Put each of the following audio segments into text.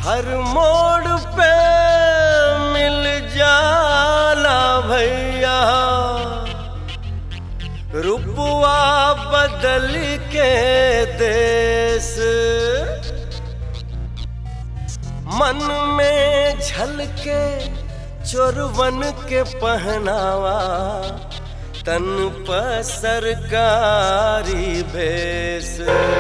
हर मोड़ पे मिल जाला भैया रुपवा बदल के देश मन में झलके चोरवन के पहनावा तन पर सरकारी भेष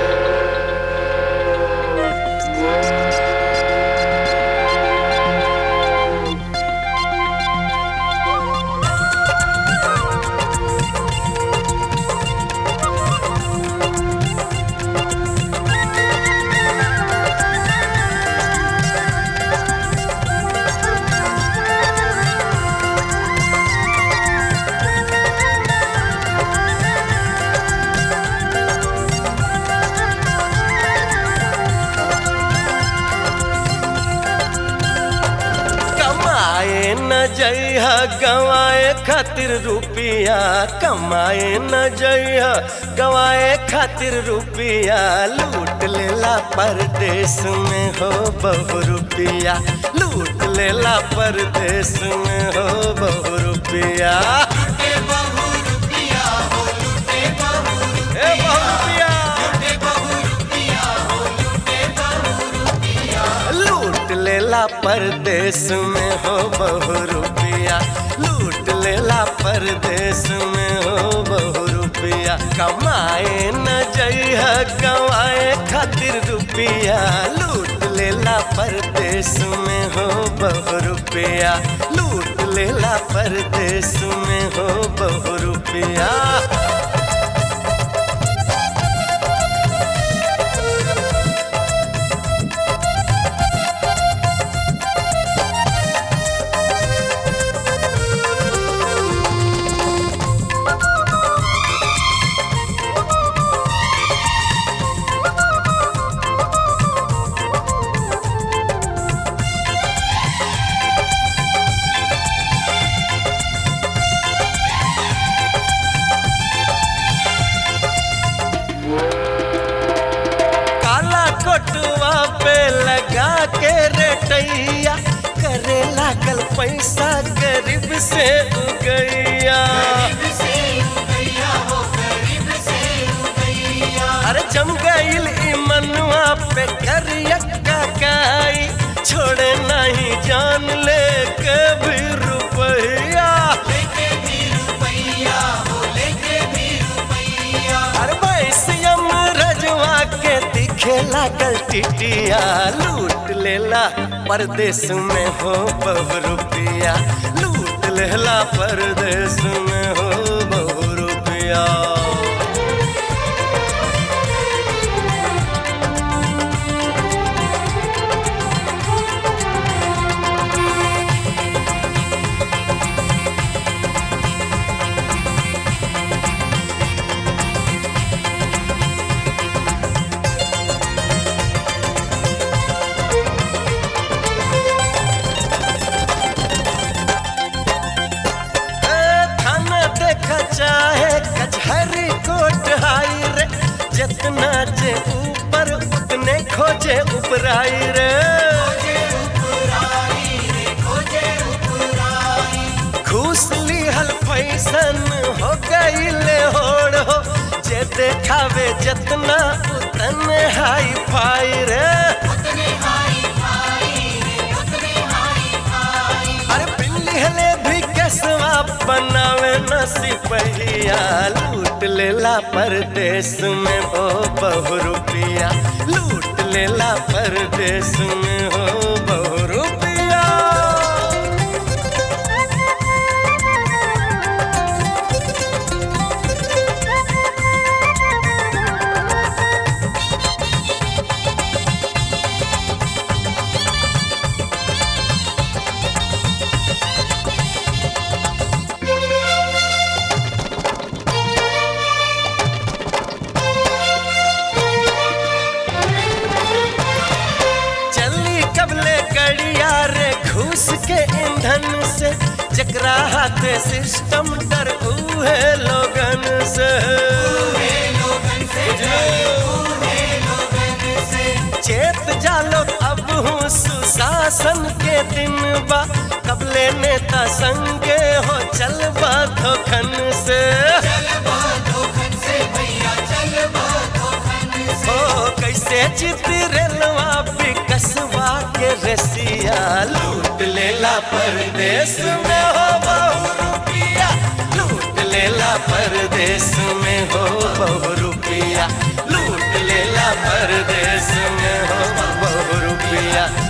कमाए न जइह गवाए खातिर रुपिया कमाए न जइह गवाए खातिर रुपिया लूट लेला परदेश में हो बहु रुपिया लूट लेला परदेश में हो बहु रुपिया ए बहु रुपिया लूट लेला परदेश में हो बहु रुपिया लूट लेला परदेश में हो बहु रुपिया कमाए न जइह गवाए खातिर रुपिया लूट लेला परदेश में हो बहु रुपिया लूट लेला परदेश में हो बहु रुपिया काला कोटवा पे लगा के रेटैया करे लागल पैसा गरीब से उगैया अरे जम गईल ई मनुआ पे करियक्का काई छोड़े नहीं जान ले के भी रुपैया अरे बैसियम रजवा के दिखे लागल टिटिया लूट लेला परदेश में हो बहु रुपिया लूट लेला परदेश में हो बहु रुपिया ए, थाना देखा चाहे कचहरी कोर्ट हाई रे जितना जे ऊपर उतने खोजे उपराई रे घूस लिहल फैसन हो गईले होड़ हो जे देखावे जितना उतने हाई फाई रे अरे पिन लिहले भी कसवा बनावे न सिपहिया लूट लेला परदेश में हो बहु रुपिया लूट लेला परदेश में हो बहु रुपिया चली कबले कड़िया रे घूस के ईंधन से जकरा हाथे सिस्टम डर उहे लोगन से बुझलो? चेर देत जालो अब हूँ सुशासन के दिन बा कबले नेता संगे हो चल धोखन से ओ कैसे जीत रेलवा बिकसवा के रसिया लूट लेला परदेश में हो बहु रुपिया लूट लेला परदेश में हो बहु रुपिया लूट लेला परदेश में हो बहु रुपिया